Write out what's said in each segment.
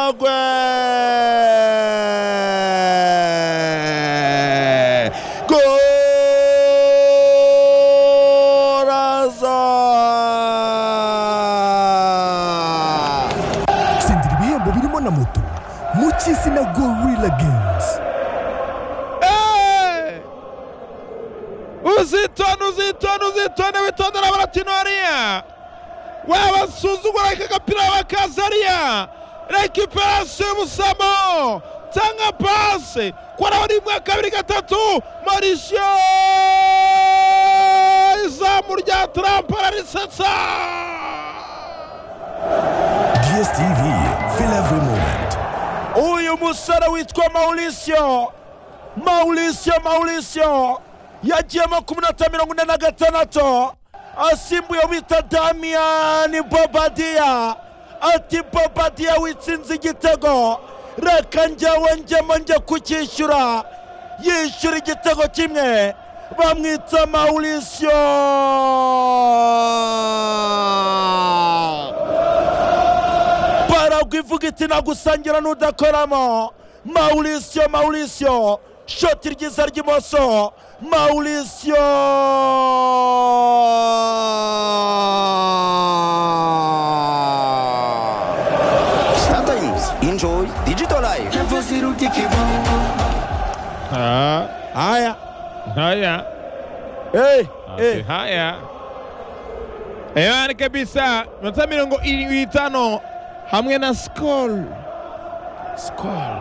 Mnogwe! Goraza! sendera ibihembo birimo na moto mu cy'izina gorilla games Eh! uzitone uzitone uzitone witondere baratinoriya wabasuzugura kagapira bakazariya rekiperasiyo y'ubusamo cyangwa pasi koraho rimwe kabiri gatatu marisiyo izamu rya tarampa ararisetsa dstv feel every moment uyu musore witwa maurisio maurisio maurisio yagiyemo ku minota mirongo ine na gatandatu asimbuye bita damiyani bobadiya ati bobadiya witsinze igitego reka njyewe njyemo njye kucyishyura yishyura igitego kimwe bamwita maurisio baragwa ivuga iti nagusangira n'udakoramo maurisio maurisio shoti ryiza ry'imoso maurisio Sometimes enjoy digital life. haya Haya, hey, hey. hey. Haya. Ewani kabisa minota mirongo irindwi n'itanu hamwe na skol skol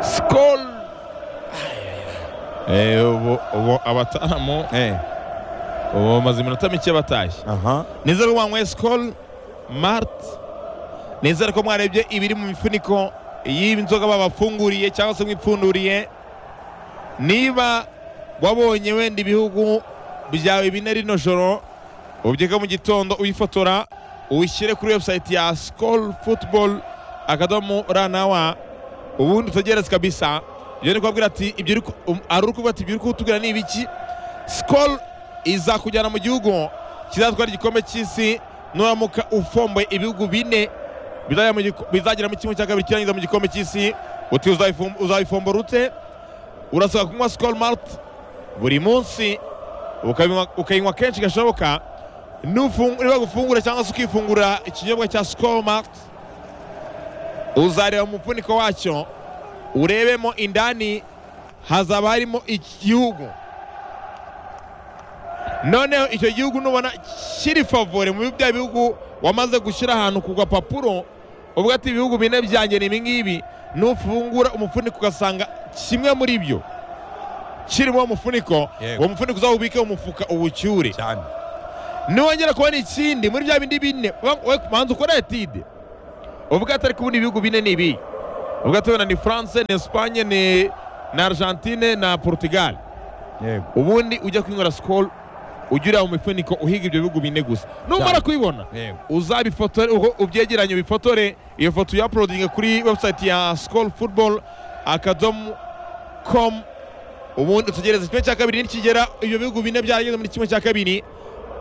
skol Eh, ubu ubu abatamu Hey. ubu bamaze iminota mike batashye aha nizere ko mwanyweye skol mart nizere ko mwarebye ibiri mu mifuniko y'inzoga babafunguriye cyangwa se mwipfunduriye niba wabonye wenda ibihugu byawe bine rino joro ubyeka mu gitondo uyifotora uyishyire kuri website ya skol football akadomo ranawa ubundi utegereze kabisa ibyo ni kubabwira ati ibyo uri ku- um, ari uri kuvuga ati ibyo uri kutubwira ni ibiki skol izakujyana mu gihugu kizatwara igikombe cy'isi nuramuka ufomboye ibihugu bine bizajya mu giko- bizagira mu kimwe cya kabiri kirangiza mu gikombe cy'isi uti uzayifom- uzayifombora ute urasabwa kunywa skol malt buri munsi ukabinywa- ukayinywa kenshi gashoboka nufungu- niba gufungura cyangwa se ukifungura ikinyobwa cya skol malt uzareba mu mufuniko wacyo urebemo indani hazaba harimo igihugu noneho icyo gihugu nubona kiri favore mu bya bihugu wamaze gushyira ahantu ku gapapuro uvuga ati ibihugu bine byanjye ni ibingibi nufungura umufuniko ugasanga kimwe muri byo kirimo uwo mufuniko Yego. uwo mufuniko uzawubike mu mufuka uwucyure cyane niwongera kubona ikindi muri bya bindi bine wa- we manza ukora etide uvuga atari kubona ibihugu bine ni ibi uvuga ati wenda ni france ni espagne ni na argentine na portugal yego ubundi ujya kwinywera sikoro ujya ureba mu mifuniko uhiga ibyo bihugu bine gusa numara Cyane. kubibona yego uzabifotore uko ubyegeranye ubifotore iyo foto uyaporodinge kuri website ya sikoro futuboro akadomo komu ubundi utegereze kimwe cya kabiri nikigera ibyo bihugu bine byarageze muri kimwe cya kabiri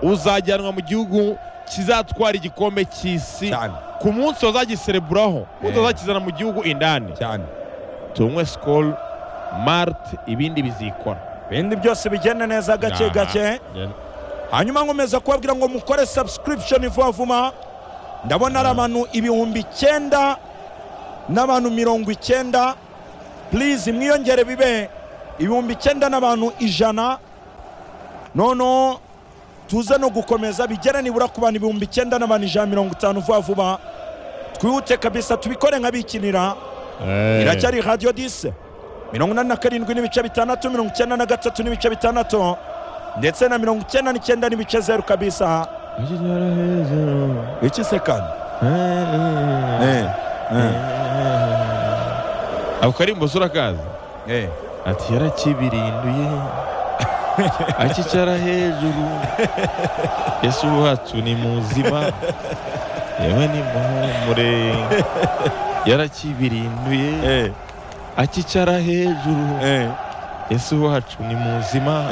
uzajyanwa mu gihugu kizatwara igikombe cy'isi cyane ku munsi bazagisereburaho umunsi Eh. bazakizana mu gihugu indani cyane tunywe sikoro marite ibindi bizikora ibindi byose bigenda neza gake gake Aha. hanyuma nkomeza kubabwira ngo mukore subscription vuba vuba ndabona ari abantu ibihumbi icyenda n'abantu mirongo icyenda purize mwiyongere bibe ibihumbi icyenda n'abantu ijana noneho tuze no gukomeza bigere nibura ku bantu ibihumbi icyenda n'abantu ijana mirongo itanu vuba vuba twihute kabisa tubikore nk'abikinira iracyari radiyo dise mirongo inani na karindwi n'ibice bitandatu mirongo icyenda na gatatu n'ibice bitandatu ndetse na mirongo icyenda n'icyenda n'ibice zeru kabisa iki se kandi ako karimbo usura ati yarakibirinduye akicara hejuru yesu wacu ni muzima yewe ni muhumure yarakibirinduye akicara hejuru yesu wacu ni muzima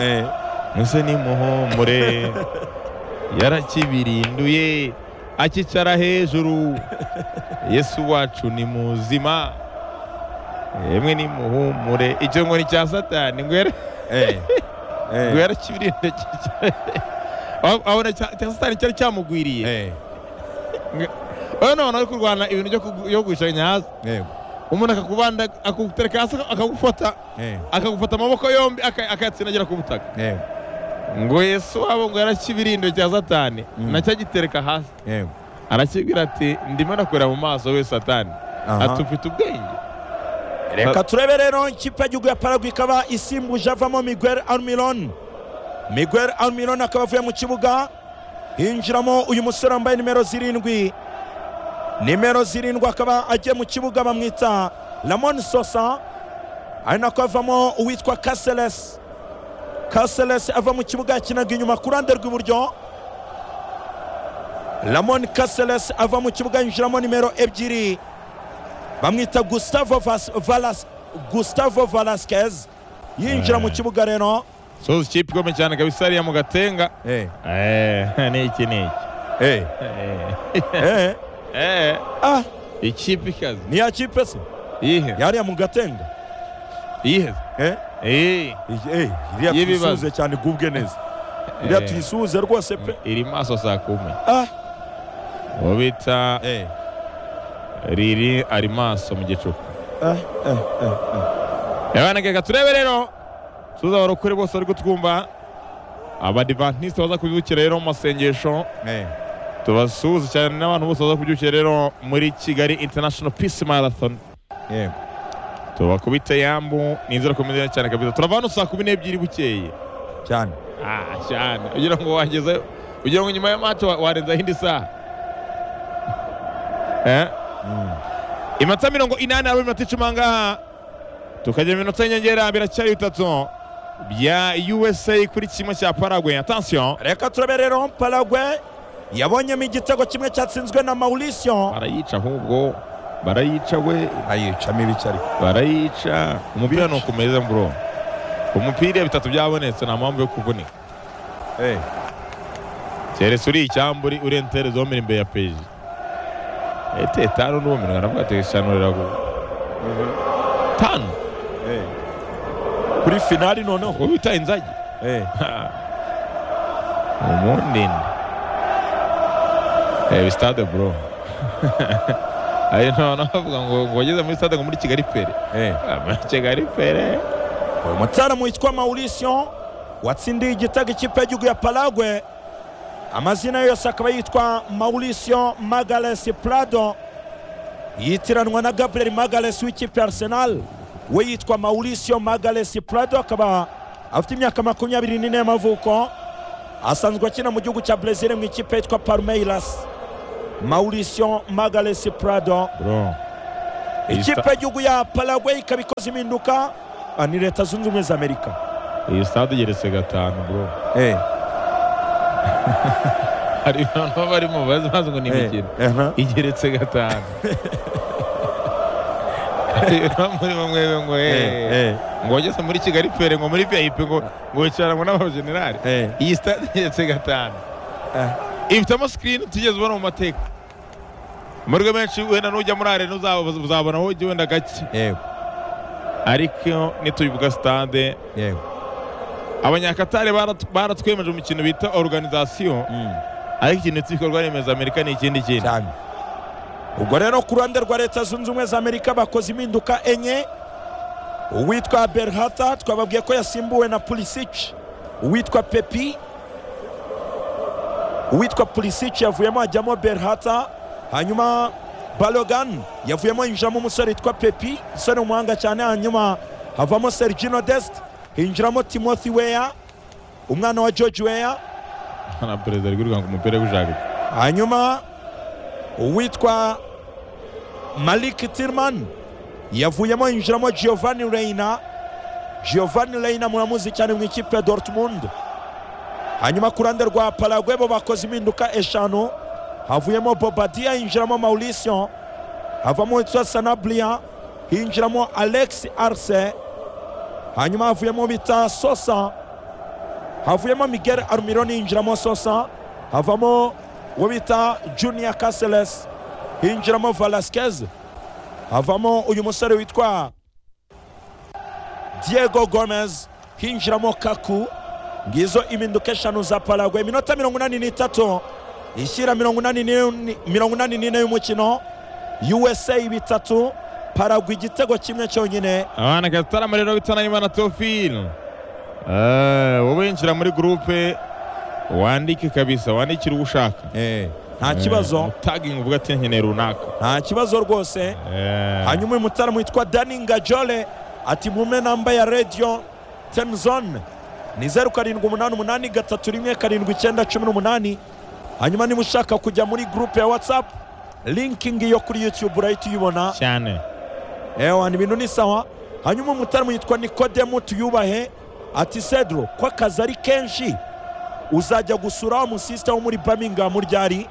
mwese ni muhumure yarakibirinduye akicara hejuru yesu wacu ni muzima yemwe ni muhumure icyo ngo ni cya satani ngwere Eh, eh, ngwere kibirinda abona cya cya satani cyari cyamugwiriye eh, oya none ari kurwana ibintu byo kugu- byo kugusha nyaza eh, umuntu akakubanda akagutereka hasi akagufata eh, akagufata amaboko yombi aka- akayatsindagira ku butaka eh, ngo yesu wabo ngo yarakibirinda cya satani Mm. nacyagitereka hasi eh. arakibwira ati ndimo nakureba mu maso we satani Aha. ati ufite ubwenge reka turebe rero ikipe y'igihugu ya paragwe ikaba isimbuje avamo miguel almiron miguel almiron akaba avuye mu kibuga hinjiramo uyu musore wambaye nimero zirindwi nimero zirindwi akaba agiye mu kibuga bamwita ramon sosa ari nako avamo uwitwa kaseles kaseles ava mu kibuga yakinaga inyuma ku ruhande rw'iburyo ramon kaseles ava mu kibuga yinjiramo nimero ebyiri bamwita Gustavo Vas- Valas Gustavo Velasquez yinjira mu kibuga rero soza ikipe ikomeye cyane kabisa hariya mu gatenga eh Eh, ni iki ni iki eh Eh, eh eh, ah ikipe ikaze ni ya kipe se yihe yariya mu gatenga yihe eh Eh, iyi- eh iriya Y'ibibazo. tuyisuze cyane gubwe neza iriya eh, tuyisuze rwose pe iri maso saa kumi ah uwo bita eh riri ari maso mu gicuku ah eh eh abana reka turebe rero tuza abarokore bose bari kutwumva abadivantisite baza kubyukira rero mu masengesho eh tubasuhuza cyane n'abantu bose baza kubyukira rero muri kigali international peace marathon eh tubakubite yambu ni inzira komeza cyane kabisa turava hano saa kumi n'ebyiri bukeye cyane ah cyane ugira ngo wageze ugira ngo nyuma ya mato warenzaho indi saha eh? iminota mirongo inani ari iminota icumi aha ngaha tukajya mu minota y'inyongera biracyari bitatu bya usa kuri kimwe cya paragwe atansiyo reka turebe rero Paraguay yabonyemo igitego kimwe cyatsinzwe na Mauricio barayica ahubwo barayica we ayicamo ibice ariko barayica umupira ni ukumeze mburo umupira bitatu byabonetse nta mpamvu yo kuvunika eh keretse uri icyambu uri uri entere zomera imbere ya peji ete etanu n'ubumenyi aravuga ati eshanu riragu tanu eh kuri finali noneho ubu bita inzagi eh umundindi ebi stade bro ayo none bavuga ngo ngo wageze muri stade ngo muri kigali pere eh Ah, muri kigali pere uyu mutaramu witwa mauricio watsindiye igitego ikipe y'igihugu ya paragwe amazina ye yose akaba yitwa mauricio magalesi prado yitiranwa na gabriel magalesi w'ikipe ya arsenal we yitwa mauricio magalesi prado akaba afite imyaka makumyabiri n'ine y'amavuko asanzwe akina mu gihugu cya brezil mu ikipe yitwa palmeiras mauricio magalesi prado bro ikipe y'igihugu ya paragwe ikaba ikoze impinduka ah, ni leta zunze ubumwe za amerika iyi stade igeretse gatanu bro Eh, hari abantu baba barimo bazi bazi ngo ni imikino eh, aha. igeretse gatanu rero muri bamwe ngo Eh, eh eh, ngo wageze muri kigali pere ngo muri vip ngo ngo wicarana ngo n'abajenerali eh, iyi stade igeretse gatanu eh. ifitemo sikirini tugeze ubona mu mateka amahirwe menshi wenda nujya muri arena uzaba- uzabona aho ujya wenda gake Yego, ariko nitubivuga sitade yego. abanyakatari barat- baratwemeje umukino bita oruganizasiyo Mm, ariko ikintu cy'ibikorwa remezo amerika ni ikindi kintu cyane. ubwo rero ku ruhande rwa leta zunze ubumwe za amerika bakoze impinduka enye uwitwa berhata twababwiye ko yasimbuwe na pulisic uwitwa pepi uwitwa pulisic yavuyemo ajyamo berhata hanyuma balogan yavuyemo yinjiramo umusore witwa pepi umusore w'umuhanga cyane hanyuma havamo sergino dest hinjiramo timothy weya umwana wa george weya na perezida ari kwirukanka umupira w'ijagiro hanyuma uwitwa malik tirman yavuyemo yinjiramo giovanni reina giovanni reina muramuzi cyane mu ikipe ya dortmund hanyuma ku ruhande rwa paragwe bo bakoze impinduka eshanu havuyemo bobadiya yinjiramo mauricio havamo witwa sanabria hinjiramo alex arce hanyuma havuyemo bita sosa havuyemo miguel armironi yinjiramo sosa havamo uwo bita junior caseles hinjiramo velasquez havamo uyu musore witwa diego gomez hinjiramo kaku ngizo impinduka eshanu za paraguay iminota mirongo inani n'itatu ishyira mirongo inani n'ine- mirongo inani n'ine y'umukino usa bitatu paraguay igitego kimwe cyonyine abana gatarama rero bitanayimana tofil wowe yinjira muri gurupe wandike kabisa wandikira uwo ushaka nta kibazo tagingi uvuga ati nkeneye runaka nta kibazo rwose Eh, hanyuma uyu mutaramu witwa dani ngajole ati mume namba ya radiyo temuzone ni zeru karindwi umunani umunani gatatu rimwe karindwi icyenda cumi n'umunani hanyuma niba ushaka kujya muri gurupe ya watsapu linkingi yo kuri yutube urahita uyibona cyane ewa ni ibintu ni sawa hanyuma umutaramu yitwa nikodemu tuyubahe ati sedro ko akazi ari kenshi uzajya gusura wa musisita wo muri birmingham ryari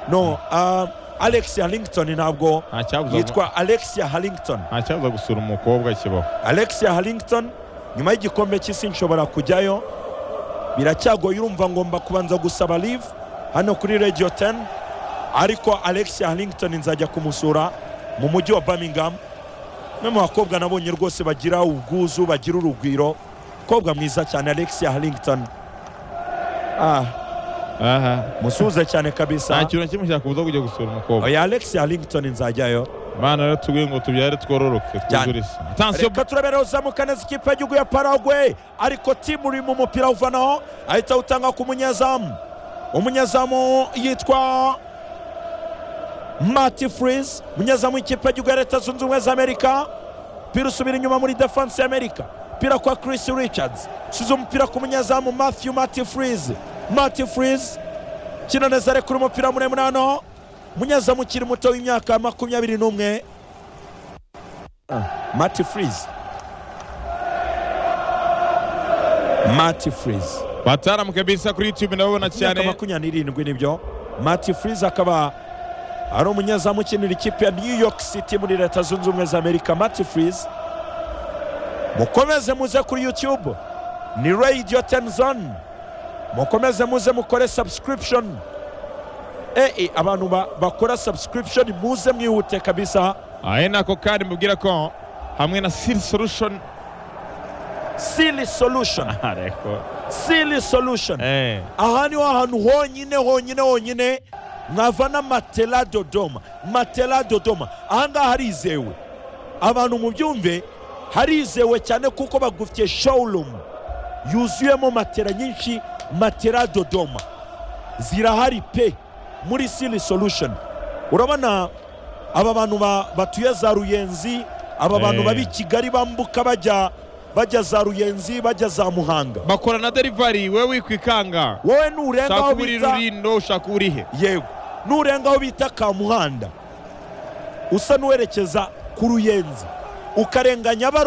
no uh, alexia harrington ntabwo nta cyabuza yitwa alexia harrington nta cyabuza gusura umukobwa kibaho alexia harrington nyuma y'igikombe cy'isi nshobora kujyayo biracyagoye urumva ngomba kubanza gusaba live hano kuri radio 10 ariko alexia harrington nzajya kumusura mu mujyi wa birmingham umwe mu bakobwa nabonye rwose bagira ubwuzu bagira urugwiro umukobwa mwiza cyane alexia harrington ah, aha musuhuze cyane nta kabisa kintu na kimwe cyakubuza kujya gusura umukobwa oya alexia harrington nzajyayo abana rero tubwiye ngo tubyare twororoke twuzure isi tansiyo reka turabera uzamuka neza ikipe y'igihugu ya paraguay ariko timu iri mu mupira awuvanaho ahita awutanga ku munyezamu umunyezamu yitwa mati furizi umunyezamu w'ikipe y'igihugu ya leta zunze ubumwe za amerika umupira usubira inyuma muri defanse ya amerika umupira kwa chris richards usize umupira ku munyezamu matthew mati furizi mati furizi kina neza arekura umupira muremure hano umunyezamu ukiri muto w'imyaka makumyabiri n'umwe Marty Freeze. Marty Freeze. bataramu kabisa kuri youtube ndababona Imyaka cyane makumyabiri n'irindwi nibyo. Marty Freeze akaba ari umunyezamu ukinira ikipe ya New York City muri leta zunze ubumwe za Amerika. Marty Freeze. Mukomeze muze kuri YouTube. Ni Radio 10 Zone. Mukomeze muze mukore subscription. Ee abantu ba- bakora subscription muze mwihute kabisa. ari nako kandi mubwira ko hamwe na siri solution Silly solution. ariko Silly solution. eh aha niho hantu honyine honyine honyine mwavana matela dodoma matela dodoma aha ngaha harizewe abantu mu byumve harizewe cyane kuko bagufitiye showroom yuzuyemo matela nyinshi matela dodoma zirahari pe muri sili solution urabona aba bantu ba- batuye za ruyenzi aba bantu Eh. baba i kigali bambuka bajya bajya za ruyenzi bajya za muhanga bakora na delivery wewe wikwikanga wowe nurenga ushaka aho uri bita rurindo ushaka urihe yego nurenga aho bita kamuhanda usa n'uwerekeza ku ruyenzi ukarenganya baro